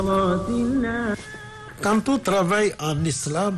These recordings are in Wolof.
Quant au travail en islam,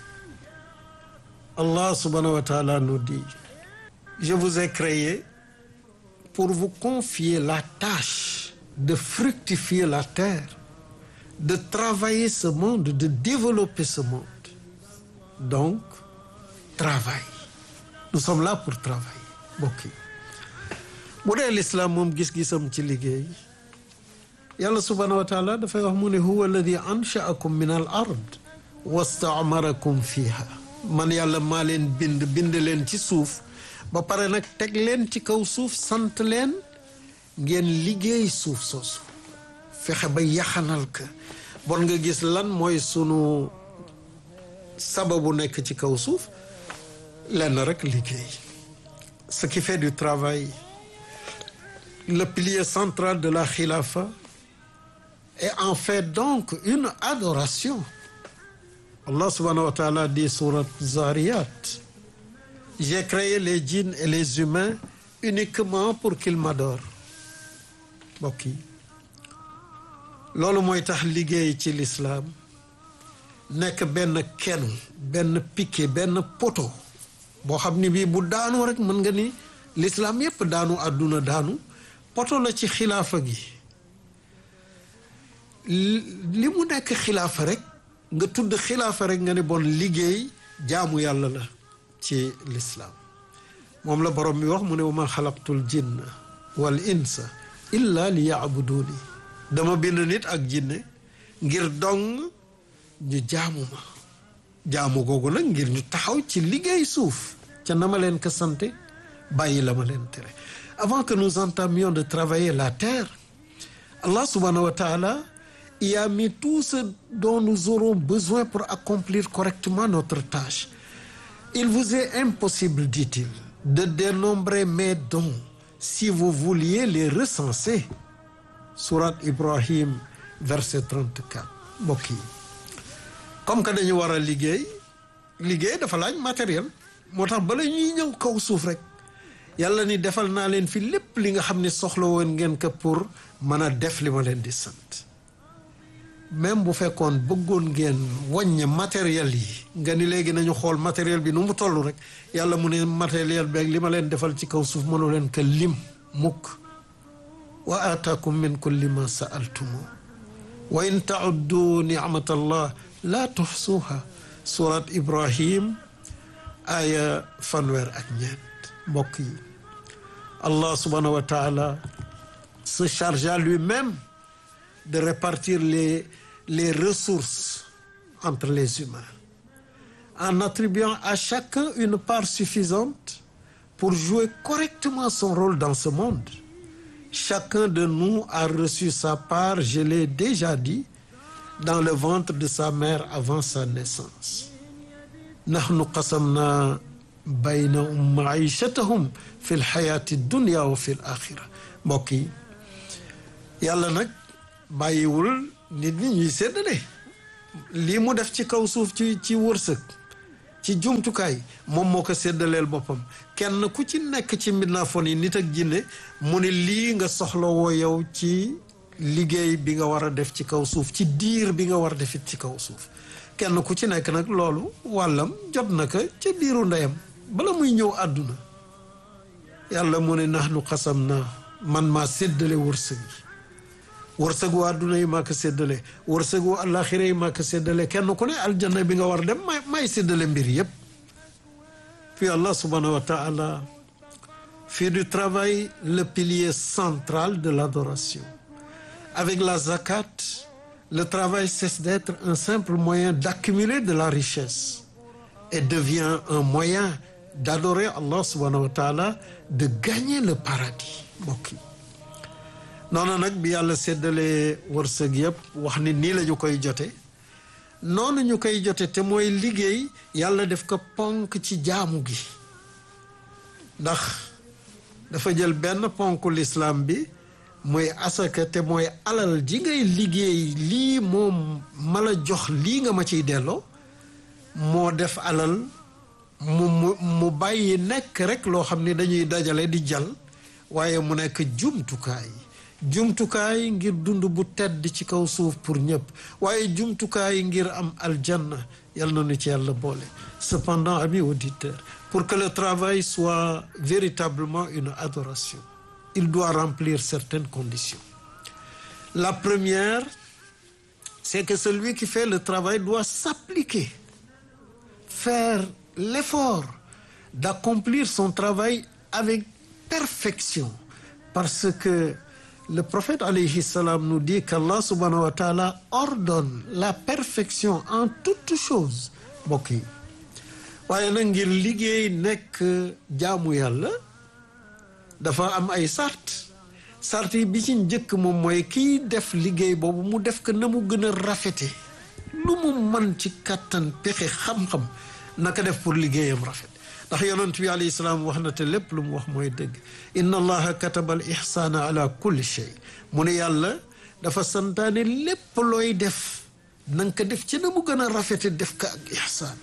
Allah subhanahu wa ta'ala nous dit, je vous ai créé pour vous confier la tâche de fructifier la terre, de travailler ce monde, de développer ce monde. Donc, travail. Nous sommes là pour travailler. mbokk yi bu dee lislaam moom gis-gisam ci liggéey yàlla subhaanahu wa taala dafay wax mu ne huwa alladi anshaakum min al ard wastaamarakum fiha man yàlla maa leen bind bind leen ci suuf ba pare nag teg leen ci kaw suuf sant leen ngeen liggéey suuf soosu fexe ba yaxanal ka bon nga gis lan mooy sunu sababu nekk ci kaw suuf lenn rek liggéey ce qui fait du travail le pilier central de la khilafa et en fait donc une adoration Allah subhanahu wa ta'ala dit surat Zariyat j'ai créé les djinns et les humains uniquement pour qu'ils m'adorent mbokk yi loolu mooy tax liggéey ci l'islam nekk benn kenn benn piquet benn poteau boo xam ni bii bu daanu rek mën nga ni l'islam yépp daanu àdduna daanu poto la ci xilaafa gi li mu nekk xilaafa rek nga tudd xilaafa rek nga ne bon liggéey jaamu yàlla la ci l'islam moom la borom bi wax mu ne wa ma xalaqtul jinna wal insa illa li yaabuduni dama bind nit ak jinne ngir dong ñu jaamu ma jaamu googu nag ngir ñu taxaw ci liggéey suuf ca na ma leen ko sante bàyyi la ma leen tere avant que nous entamions de travailler la terre Allah subhanahu wa ta'ala y a mis tout ce dont nous aurons besoin pour accomplir correctement notre tâche il vous est impossible dit-il de dénombrer mes dons si vous vouliez les recenser Sourate Ibrahim verset 34 mbokk yi comme que dañu war a liggéey liggéey dafa laaj matériel moo tax bala ñuy ñëw kaw suuf rek yàlla ni defal naa leen fi lépp li nga xam ne soxla woon ngeen ko pour mën a def li ma leen di sant même bu fekkoon bëggoon ngeen wàññe matériel yi nga ni léegi nañu xool matériel bi nu mu toll rek yàlla mu ne matériel beeg li ma leen defal ci kaw suuf mënu leen ko lim mukk wa aataakum min kulli ma saaltumu wa in tauddu nicmatallah laa tuxsuuha surat ibrahim aya fanweer ak ñeent mbokk yi allah subhanahu wa taala se chargea lui-même de répartir les les ressources entre les humains en attribuant à chacun une part suffisante pour jouer correctement son rôle dans ce monde chacun de nous a reçu sa part je l'ai déjà dit dans le ventre de sa mère avant sa naissance nahnu qasamna baynahum maichatahum fi lxayaati dunia wa fi l axira mbokk yi yàlla nag bàyyiwul nit ñi ñuy séddale lii mu def ci kaw suuf ci ci wërsëg ci jumtukaay moom moo ko séddaleel boppam kenn ku ci nekk ci mbindaafoon yi nit ak jinne mu ne lii nga soxla woo yow ci liggéey bi nga war a def ci kaw suuf ci diir bi nga war a defit ci kaw suuf kenn ku ci nekk nag loolu wàllam jot na ko ca biiru ndeyam bala muy ñëw àdduna yàlla mu ne nahnu xasam na man maa séddale wërsëg yi wërsëgu àdduna yi maa ko séddale wërsëgu àllaaxira yi maa ko séddale kenn ku ne aljanna bi nga war dem may may séddale mbir yépp puis Allah subhanahu wa ta'ala fait du travail le pilier central de l'adoration avec la zakat le travail cesse d'être un simple moyen d'accumuler de la richesse et devient un moyen d'adorer Allah subhanahu wa ta'ala de gagner le paradis mbokk yi noonu nag bi yàlla séddalee wërsëg yëpp wax ni nii la ñu koy jote noonu ñu koy jote te mooy liggéey yàlla def ko ponk ci jaamu gi ndax dafa jël benn ponk l'islam bi mooy asaka te mooy alal ji ngay liggéey lii moom ma la jox lii nga ma ciy delloo moo def alal mu mu mu bàyyi nekk rek loo xam ni dañuy dajale di jal waaye mu nekk jumtukaay jumtukaay ngir dund bu tedd ci kaw suuf pour ñëpp waaye jumtukaay ngir am aljanna yal na nu ci yàlla boole cependant amis auditeurs pour que le travail soit véritablement une adoration il doit remplir certaines conditions la première c'est que celui qui fait le travail doit s'appliquer faire l'effort d'accomplir son travail avec perfection parce que le prophète alayhi salam nous dit qu'Allah subhanahu wa ta'ala ordonne la perfection en toutes choses mbokk yi waaye nag ngir liggéey nekk jaamu yàlla dafa am ay sart sart yi bi ci njëkk moom mooy kiy def liggéey boobu mu def ko na mu gën a rafete lu mu mën ci kàttan pexe xam-xam naka def pour liggéeyam rafet ndax yonent bi alayhi salaam wax na te lépp lu mu wax mooy dëgg inna allaha kataba al ihsaana ala kulli shay mu ne yàlla dafa santaane lépp looy def na nga ko def ci na mu gën a rafete def ko ak ihsaan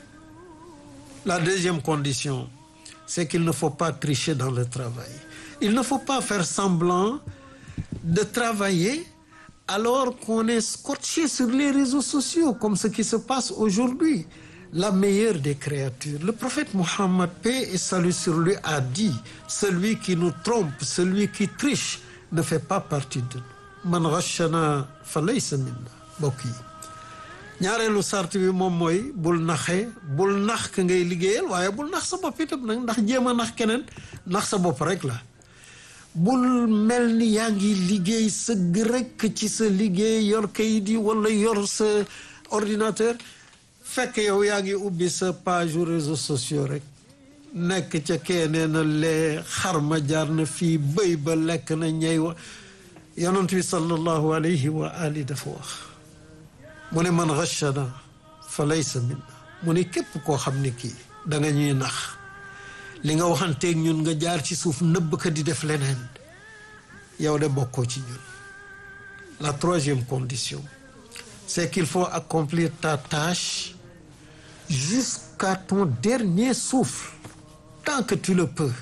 la deuxième condition c'est qu'il ne faut pas tricher dans le travail il ne faut pas faire semblant de travailler alors qu'on est scotché sur les réseaux sociaux comme ce qui se passe aujourd'hui la meilleure des créatures le prophète Mohammed paix et salut sur lui a dit celui qui nous trompe celui qui triche ne fait pas partie de nous man ghashana fa laysa minna mbokk yi ñaareelu sart bi moom mooy bul naxee bul nax ka ngay liggéeyal waaye bul nax sa bopp itam nag ndax jéem a nax keneen nax sa bopp rek la bul mel ni yaa ngi liggéey sëgg rek ci sa liggéey yor kayit yi wala yor sa ordinateur fekk yow yaa ngi ubbi sa page réseaux sociaux rek nekk ca keenee na lee xarma jaar na fii bëy ba lekk na ñey wa yonent bi sallallahu alayhi wa ali dafa wax mu ne man ghashana fa laysa minna mu ne képp koo xam ne kii da nga ñuy nax li nga waxanteeg ñun nga jaar ci suuf nëbb ka di def leneen yow de bokkoo ci ñun la troisième condition c'est qu'il faut accomplir ta tâche jusqu'à ton dernier souffle tant que tu le peux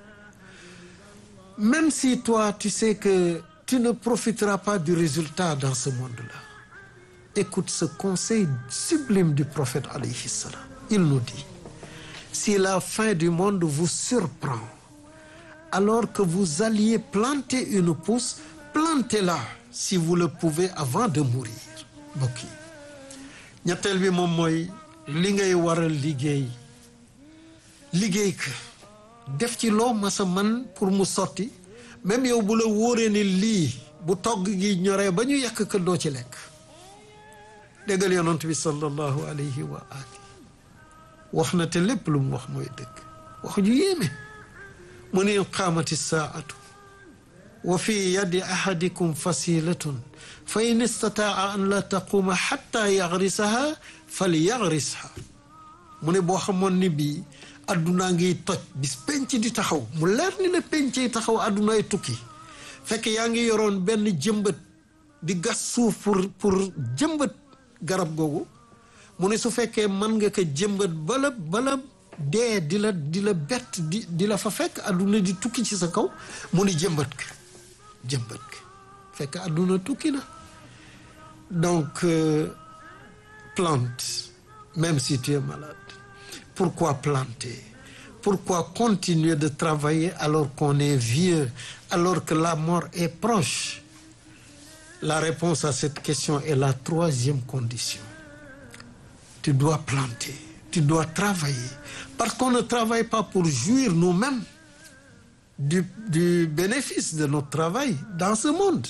même si toi tu sais que tu ne profiteras pas du résultat dans ce monde-là écoute ce conseil sublime du prophète alayhi salam il nous dit si la fin du monde vous surprend alors que vous alliez planter une pousse plantez-la si vous le pouvez avant de mourir mbokk yi ñetteel bi moom mooy li ngay war a liggéey liggéey ka def ci loo masa man pour mu sotti même yow bu la wóoree ni lii bu togg gi ñoree ba ñu yàq ko doo ci lekk déggal yonent bi sallallahu alayhi wa ali wax na te lépp lu mu wax mooy dëgg wax ju yéeme mu ne qaamati saatu wa fi yadi ahadikum fasilatun fa in istataa an la taquuma xatta yagrisaha fal yagrisha mu ne boo xamoon ni bii addunaa ngi toj bis penc di taxaw mu leer ni la pencey taxaw addunaay tukki fekk yaa ngi yoroon benn jëmbët di gas suuf pour pour jëmbët garab googu mu ne su fekkee mën nga ko jëmbët bala bala dee di la di la bett di di la fa fekk adduna di tukki ci sa kaw mu ni jëmbët ka jëmbët ka fekk adduna tukki na donc euh, plante même si tu es malade pourquoi planter pourquoi continuer de travailler alors qu'on est vieux alors que la mort est proche la réponse à cette question est la troisième condition tu dois planter tu dois travailler parce qu'on ne travaille pas pour jouir nous-mêmes du, du bénéfice de notre travail dans ce monde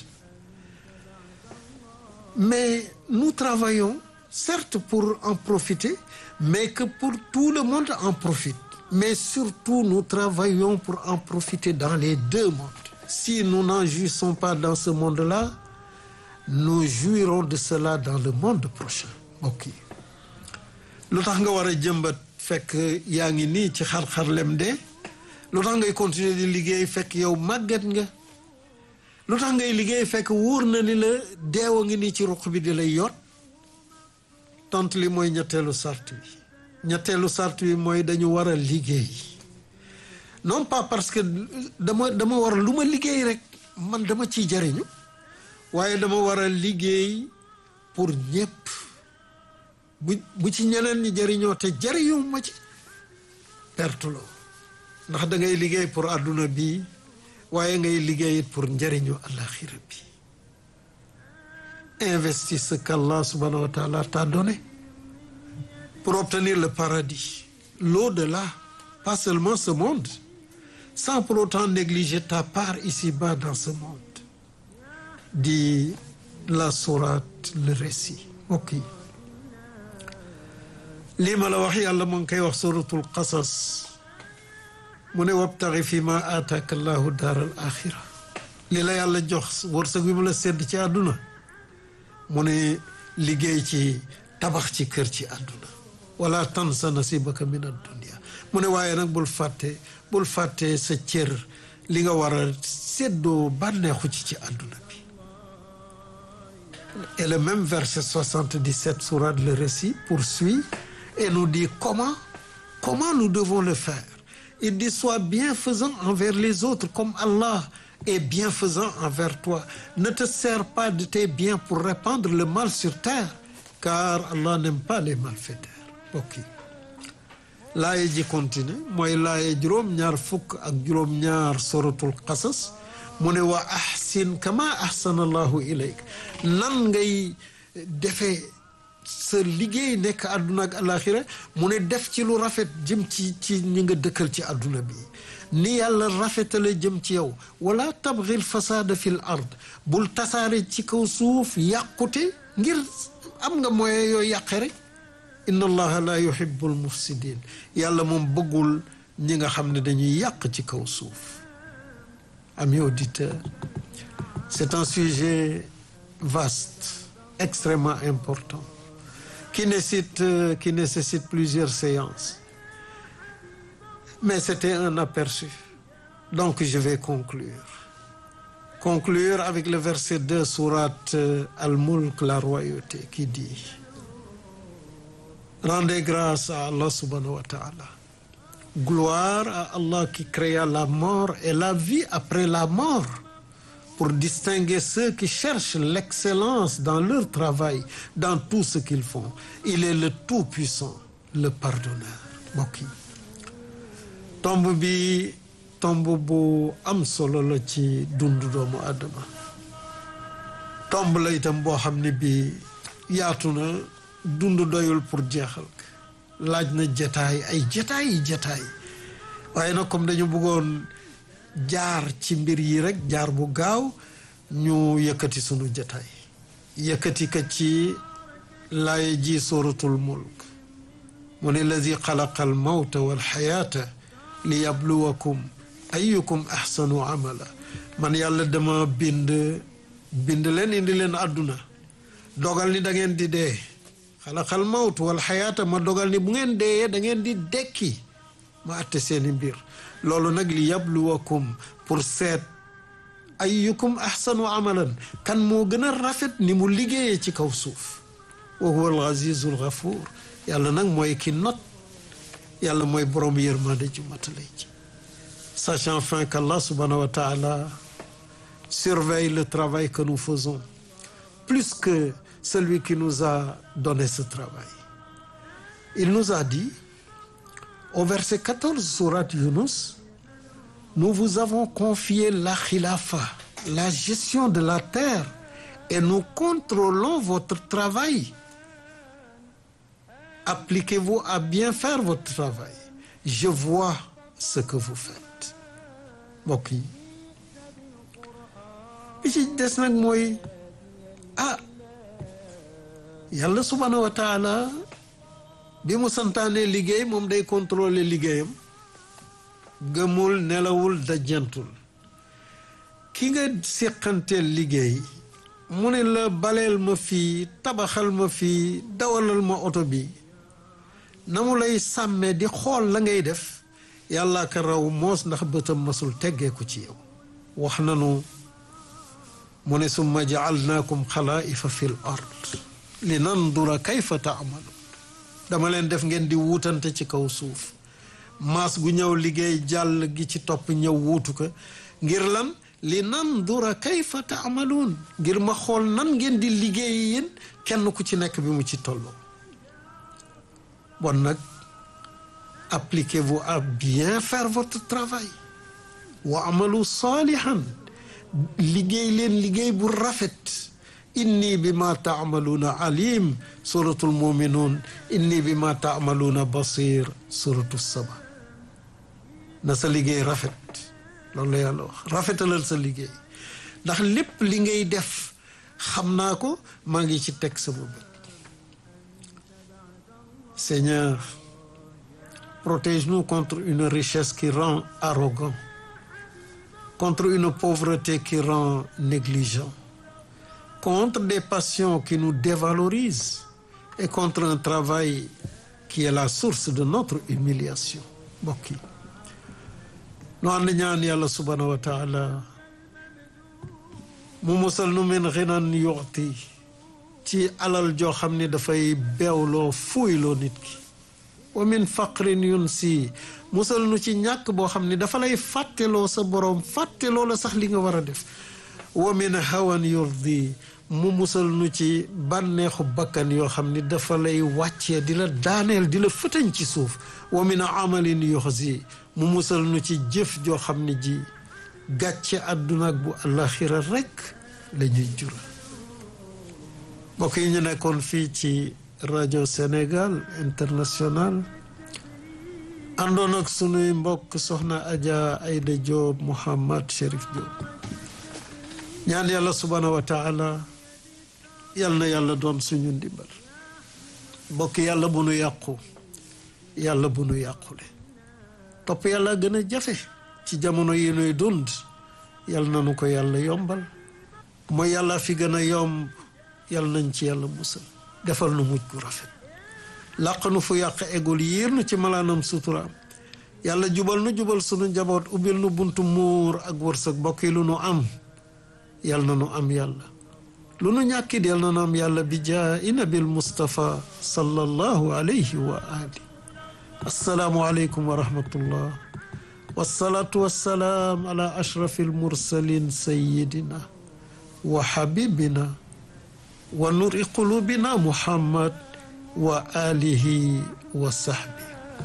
mais nous travaillons certes pour en profiter mais que pour tout le monde en profite mais surtout nous travaillons pour en profiter dans les deux mondes si nous n'en jouissons pas dans ce monde-là nous jouirons de cela dans le monde prochain mbokk yi lu tax nga war a jëmbat fekk yaa ngi nii ci xar-xarlem de lu tax ngay continuer di liggéey fekk yow màgget nga lu tax ngay liggéey fekk wóor na ni la deewa ngi nii ci ruq bi di lay yot tont li mooy ñetteelu sart bi ñetteelu sart bi mooy dañu war a liggéey non pas parce que dama dama war lu ma liggéey rek man dama ciy jariñu waaye dama war a liggéey pour ñépp bu bu ci ñeneen ñi jariñoo te jariñu ma ci perte loo ndax da ngay liggéey pour àdduna bi waaye ngay liggéey it pour njariñu àlaxira bi investis ce qu'Allah subhanahu wa ta'ala t'a donné pour obtenir le paradis l'au-delà pas seulement ce monde sans pour autant négliger ta part ici-bas dans ce monde dit la sourate le récit ok lii ma la wax yàlla mu ngi koy wax suratul qasas mu ne wabtaxi fi ma aataaka allahu daaral axira li la yàlla jox wërsëg bi mu la sedd ci àdduna mu ne liggéey ci tabax ci kër ci àdduna wala tansa nasibaka min addunia mu ne waaye nag bul fàtte bul fàtte sa cër li nga war a séddoo bànneexu ci ci àdduna bi et le même verset 77 sourate le récit poursuit et nous dit comment comment nous devons le faire il dit sois bienfaisant envers les autres comme Allah est bienfaisant envers toi ne te sers pas de tes biens pour répandre le mal sur terre car Allah n'aime pas les malfaiteurs ok laaye ji continue mooy laaye juróom-ñaar fukk ak juróom-ñaar suratul qasas mu ne wa ahsin kama ahsana allahu ilayk nan ngay defee sa liggéey nekk àdduna ak alaxira mu ne def ci lu rafet jëm ci ci ñi nga dëkkal ci àdduna bi ni yàlla rafetale jëm ci yow wala tabghil fasada fil ard bul tasaare ci kaw suuf yàqute ngir am nga moyen yooyu yàqe rek inna allaha la yuhibbu al mufsidin yàlla moom bëggul ñi nga xam ne dañuy yàq ci kaw suuf amis auditeurs c'est un sujet vaste extrêmement important qui nécessite qui nécessite plusieurs séances mais c'était un aperçu donc je vais conclure conclure avec le verset 2 sourate Al-Mulk la royauté qui dit rendez grâce à Allah subhanahu wa ta'ala gloire à Allah qui créa la mort et la vie après la mort pour distinguer ceux qui cherchent l'excellence dans leur travail dans tout ce qu'ils font il est le tout-puissant le pardonneur mbokk yi tomb bi tomb bu am solo la ci dundu doomu Adama tomb la itam boo xam ne bi yaatu na dund doyul pour jeexal laaj na jataay ay jataay yi jataay waaye nag comme dañu bëggoon jaar ci mbir yi rek jaar bu gaaw ñu yëkkati sunu jataay yëkkati ka ci laay ji suratul mulk mu ne lazi xalaqa al mawta wal xayaata li yabluwakum ayukum ahsanu amala man yàlla dama bind bind leen indi leen àdduna dogal ni da ngeen di dee xalaqal mawt wal xayaata ma dogal ni bu ngeen deeyee da ngeen di dekki ma atte seeni mbir loolu nag li yabluwakum pour seet ayyukum ahsanu amalan kan moo gën a rafet ni mu liggéeyee ci kaw suuf wa huwa al azizul ghafuur yàlla nag mooy ki not yàlla mooy borom yërmande ju matale ji sachant enfin qu'Allah subhanahu wa ta'ala surveille le travail que nous faisons plus que celui qui nous a donné ce travail il nous a dit au verset 14 sourate Yunus nous vous avons confié la khilafa la gestion de la terre et nous contrôlons votre travail appliquez-vous à bien faire votre travail je vois ce que vous faites mbokk yi bi ci des nag mooy ah yàlla subhanahu wa taala bi mu santaane liggéey moom day contrôler liggéeyam gëmul nelawul dajjantul ki nga séqanteel liggéey mu ne la baleel ma fii tabaxal ma fii dawalal ma oto bi na mu lay sàmmee di xool la ngay def yàlla ka raw moos ndax bëtam masul teggeeku ci yow wax nanu mu ne summa jaalnaakum xalaa'ifa fi l ard li nandura kayfa taamaluun dama leen def ngeen di wuutante ci kaw suuf maas gu ñëw liggéey jàll gi ci topp ñëw wuutu ko ngir lan li nandura kayfa taamaluun ngir ma xool nan ngeen di liggéey yéen kenn ku ci nekk bi mu ci tolloo bon nag appliquez-vous à bien faire votre travail wa amalu salihan liggéey leen liggéey bu rafet inni bi ma taamaluuna alim suratul muminuun inni bi ma taamaluuna basir suratu saba na sa liggéey rafet loolu la yàlla wax rafetalal sa liggéey ndax lépp li ngay def xam naa ko maa ngi ci teg sama bët Seigneur protège-nous contre une richesse qui rend arrogant contre une pauvreté qui rend négligent contre des passions qui nous dévalorisent et contre un travail qui est la source de notre humiliation mbokk yi nu ànd ñaan yàlla subhanahu wa taala mu musal nu min xinan yuxti ci alal joo xam ne dafay beewloo fuuyloo nit ki wa min faqrin yun si musal nu ci ñàkk boo xam ne dafa lay fàtteloo sa boroom fàtteloo la sax li nga war a def wa min hawan yurdi mu musal nu ci bànneexu bakkan yoo xam ni dafa lay wàccee di la daaneel di la fëtañ ci suuf wa min amalin yuxzi mu musal nu ci jëf joo xam ne ji gàcce àdduna ak bu àllaxira rekk la ñuy jura mbokk yi ñu nekkoon fii ci rajo Sénégal international àndoon ak sunuy mbokk soxna Adja Aïda Diop Mouhamad Chérif Diop ñaan yàlla subhaanahu wa taala yal na yàlla doon suñu ndimbal mbokk yàlla bu nu yàqu yàlla bu nu yàqule topp yàlla gën a jafe ci jamono yi nuy dund yal na nu ko yàlla yombal mooy yàlla fi gën a yomb yal nañ ci yàlla musal defal nu mujj gu rafet làq nu fu yàq egul yiir nu ci malaanam suturaam yàlla jubal nu jubal sunu njaboot ubbil nu buntu muur ak wërsëg mbokk yi lu nu am yal na nu am yàlla lu nu ñàkkit yal na nu am yàlla bi jaa'i nabil Mustafa sallallahu alayhi wa ali assalaamu aleykum wa rahmatullah wasalaatu wassalaam ala ashrafi almursalin sayidina wa habibina wa nuri qulubina muhammad wa alihi wa sahbi